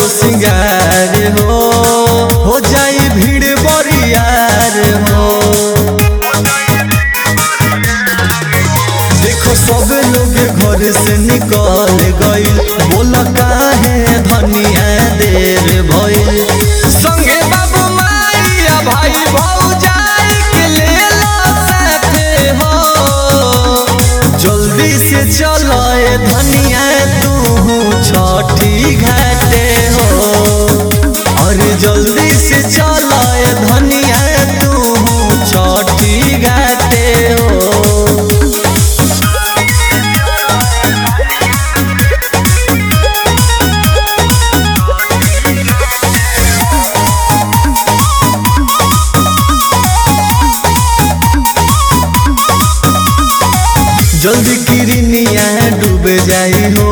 सिंगार हो हो जाई भीड़ बरियार हो देखो सब लोग घर से निकल गइल बोल काहे धनिया देर भइल संगे बाबू माइया भाई भौजाई के लेला साथे हो जल्दी से चलो ए धनिया तू छठी घाटे हो अरे जल्दी से चलो ए धनिया तू छठी घाटे हो जल्दी किरनिया डूब जाई हो